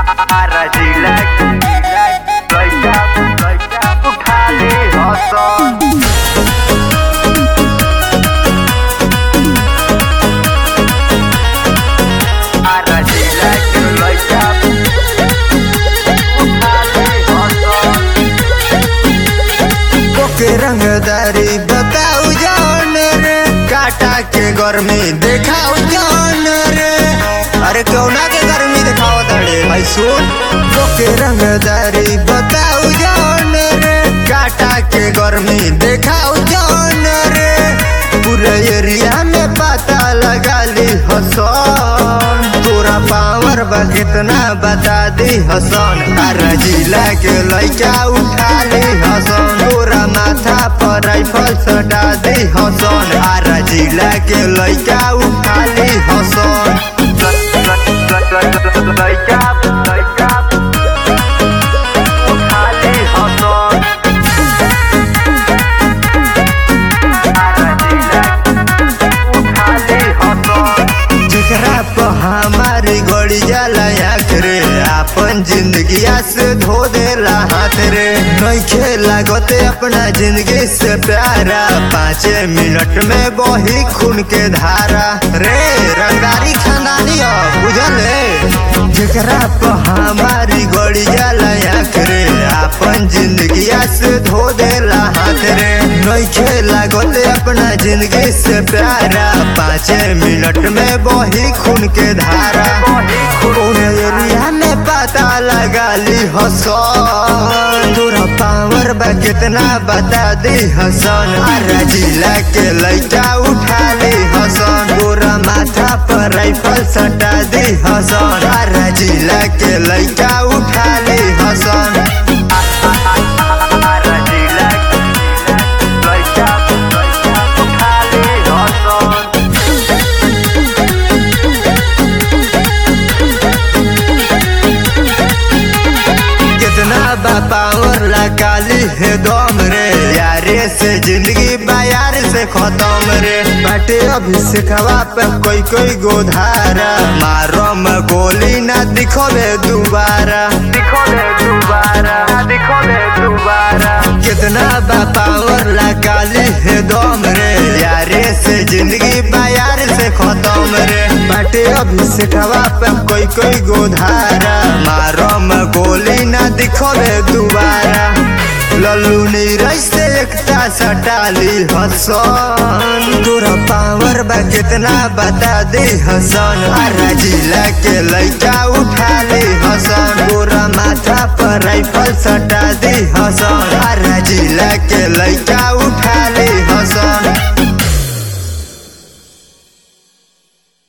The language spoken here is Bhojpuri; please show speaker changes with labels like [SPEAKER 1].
[SPEAKER 1] जिला लइका लइका उठाले हसन आरा जिला लइका उठाले हसन
[SPEAKER 2] के रंगदारी बताऊ जान रे काटा के गर्मी देखाऊ जान रे अरे कौना के गर्मी दिखाओ तड़े भाई सुन के रंगदारी बताऊ जान रे काटा के गर्मी देखाऊ जान रे पूरे एरिया में पता लगा ली हसन तोरा पावर बा कितना बता दी हसन तारा जिला के लइका उठा ली हसन तोरा माथा पर राइफल सटा दी हसन आरा जिला के लइका उठा ली हसन
[SPEAKER 1] लइका लइका उठाले हसन आरा जिला उठाले हसन
[SPEAKER 2] जेकरा पर हमारी गड़ी जाला आँख रे अपन जिंदगिया से धो देला हाथ रे नइखे लागते अपना जिंदगी से प्यारा पाँच मिनट में बही खून के धारा रे रंगारी खानदानी हो बुझल है जेकरा पर हमारी गड़ी जाला आँख रे अपन जिंदगिया से धो देला हाथ रे नइखे लागते अपना जिंदगी से प्यारा पाँच मिनट में बही खून के धारा कौन एरिया में पता लगा ली हसन तोरा पावर बा कितना बता दी हसन आरा जिला के लइका उठा ली हसन तोरा माथा पर राइफल सटा दी हसन आरा जिला के लइका उठा ली हसन
[SPEAKER 1] आरा जिला लइका लइका उठाले हसन
[SPEAKER 2] कितना बा पावर लगाली है दम रे यारे से जिंदगी बायार से खत्म रे बाटे अभी सिखवा पे कोई कोई गोधारा मारो में गोली ना दिखोबे दोबारा
[SPEAKER 1] दिखो दे दोबारा दिखो दे दोबारा
[SPEAKER 2] कितना बा पावर लगाली है दम रे यारे से जिंदगी बायार से खत्म रे बाटे अभी सिखवा पे कोई कोई गोधारा मारो में गोली ना दिखोबे दोबारा लल्लू नीरज से एकता सटाली हसन तोरा पावर बा कितना बता दे हसन आरा जिला के लइका उठा ली हसन तोरा माथा पर राइफल सटा दी हसन आरा जिला के लइका उठा